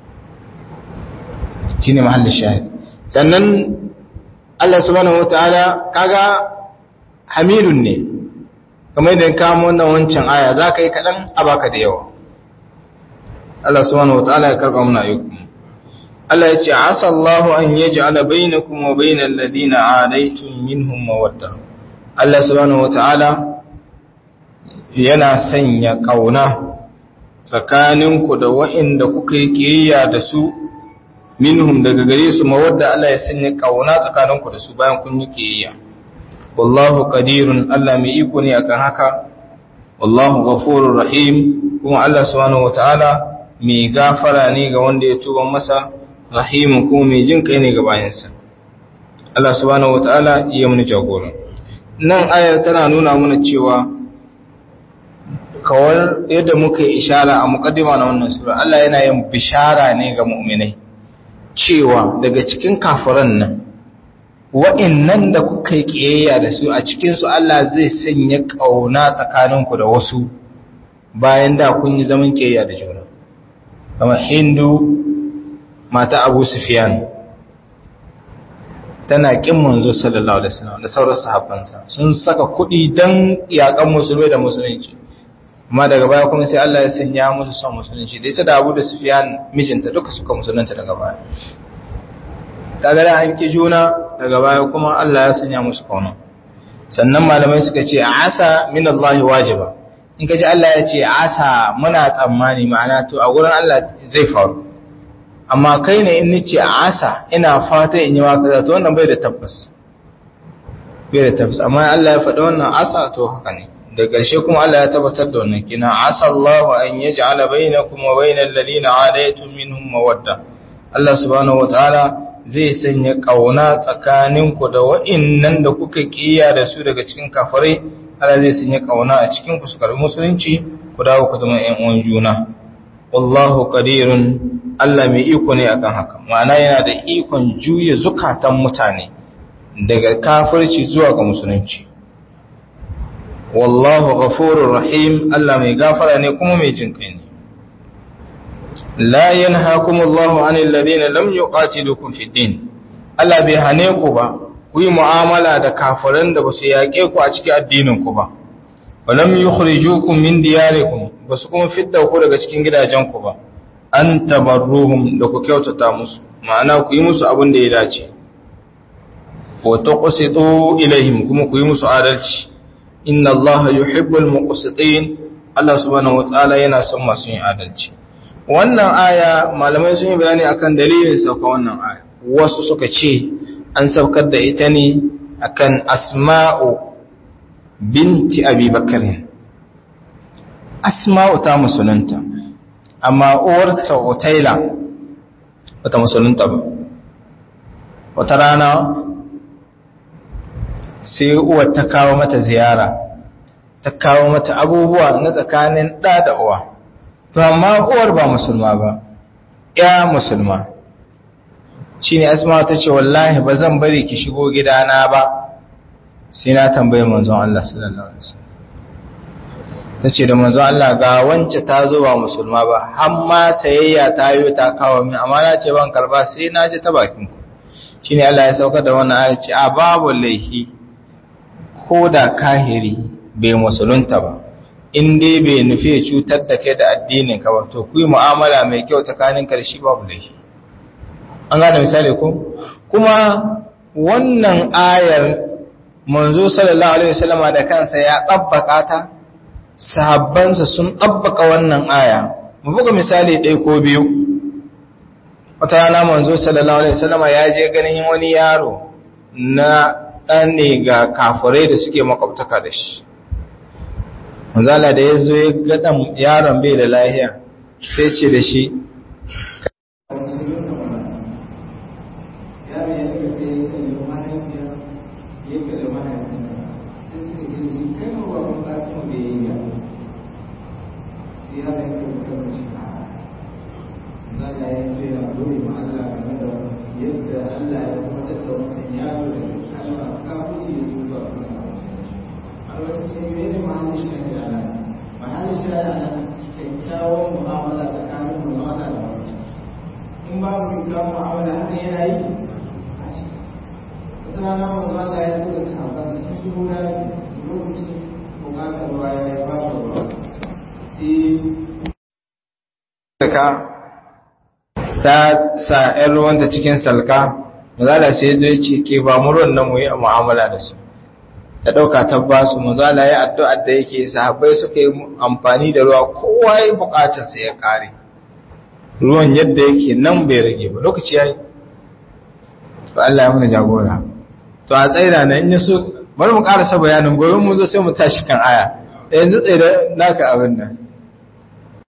shine mahallin shahid sannan Allah subhanahu wataala kaga hamidun ne kamar idan ka mu wannan wancan aya zaka yi kadan a baka da yawa Allah subhanahu wataala ya karba muna ayyukum Allah ya ce asa Allahu an yaj'ala bainakum wa bainal ladina adaitum minhum mawadda Allah subhanahu wataala yana sanya kauna tsakaninku da wa'inda kuka yi kiyayya da su minhum daga gare su mawadda Allah ya sanya kauna tsakaninku da su bayan kun yi kiyayya wallahu qadirun Allah mai iko ne akan haka wallahu ghafurur rahim kuma Allah subhanahu wataala mai gafara ne ga wanda ya tuba masa rahimun kuma mai jin kai ne ga bayansa Allah subhanahu wataala ya mun jagora nan ayar tana nuna mana cewa kawar yadda muka yi ishara a mukaddima na wannan sura Allah yana yin bishara ne ga mu'minai cewa daga cikin kafiran nan wa'annan da kuka yi kiyayya da su a cikin su Allah zai sanya kauna tsakaninku da wasu bayan da kun yi zaman kiyayya da juna kamar Hindu mata Abu Sufyan tana kin manzo sallallahu alaihi wasallam da sauran sahabbansa sun saka kuɗi dan yakan musulmai da musulunci amma daga baya kuma sai Allah ya sanya musu son musulunci da ita da Abu da Sufyan mijinta duka suka musulunta daga baya kaga da an ki juna daga baya kuma Allah ya sanya musu kauna sannan malamai suka ce asa min Allah wajiba in kaji Allah ya ce asa muna tsammani ma'ana to a gurin Allah zai faru amma kai ne in nace asa ina fata in yi maka kaza to wannan bai da tabbas bai da tabbas amma Allah ya faɗi wannan asa to haka ne da ƙarshe kuma Allah ya tabbatar da wannan kina asallahu an yaj'ala bainakum wa bainal ladina adaytum minhum mawadda Allah subhanahu wataala zai sanya kauna tsakaninku da wa'innan da kuka kiyaye da su daga cikin kafirai Allah zai sanya kauna a cikin ku su karbi musulunci ku dawo ku zama ƴan uwan juna wallahu qadirun Allah mai iko ne akan haka ma'ana yana da ikon juya zukatan mutane daga kafirci zuwa ga musulunci wallahu ghafurur rahim Allah mai gafara ne kuma mai jin kai ne la yanhaakumullahu anil ladina lam yuqatilukum fid din Allah bai hane ku ba ku yi mu'amala da kafiran da basu yaƙe ku a cikin addinin ku ba walam yukhrijukum min diyarikum basu kuma fidda ku daga cikin gidajen ku ba an tabarruhum da ku kyautata musu ma'ana ku yi musu abin da ya dace wa tuqsitu ilaihim kuma ku yi musu adalci inna Allah yuhibbul muqsitin Allah subhanahu wataala yana son masu yin adalci wannan aya malamai sun yi bayani akan dalilin sauka wannan aya wasu suka ce an saukar da ita ne akan asma'u binti abi bakarin asma'u ta musulunta amma uwarta otaila wata musulunta ba wata rana sai uwar ta kawo mata ziyara ta kawo mata abubuwa na tsakanin ɗa da uwa to amma uwar ba musulma ba ya musulma shi ne asma ta ce wallahi ba zan bari ki shigo gidana ba sai na tambaye manzon Allah sallallahu alaihi wasallam ta ce da manzon Allah ga wance ta zo ba musulma ba har ma sayayya ta yi ta kawo min amma na ce ban karba sai na ji ta bakin ku shine Allah ya saukar da wannan ayat ce a babu laifi ko da kahiri bai musulunta ba in dai bai nufi cutar da kai da addinin ka ba to ku yi mu'amala mai kyau tsakanin ka da shi babu laifi an gane misali ko kuma wannan ayar manzo sallallahu alaihi wasallama da kansa ya tabbaka ta sahabbansa sun tabbaka wannan aya mu buga misali ɗaya ko biyu wata rana manzo sallallahu alaihi wasallama ya je ganin wani yaro na ɗan ne ga kafirai da suke makwabtaka da shi manzala da ya zo ya gaɗan yaron bai da lahiya sai ce da shi ta sa ‘yan ruwanta cikin salka mazala sai zai ce ke ba mu ruwan nan mu yi mu'amala da su ta ɗauka ta ba su mazala ya addu'ar da yake sahabbai suka yi amfani da ruwa kowa ya buƙatar sa ya ƙare ruwan yadda yake nan bai rage ba lokaci ya yi to Allah ya muna jagora to a tsaida na in so bari mu ƙarasa bayanin gobe mu zo sai mu tashi kan aya yanzu tsaye da naka abin nan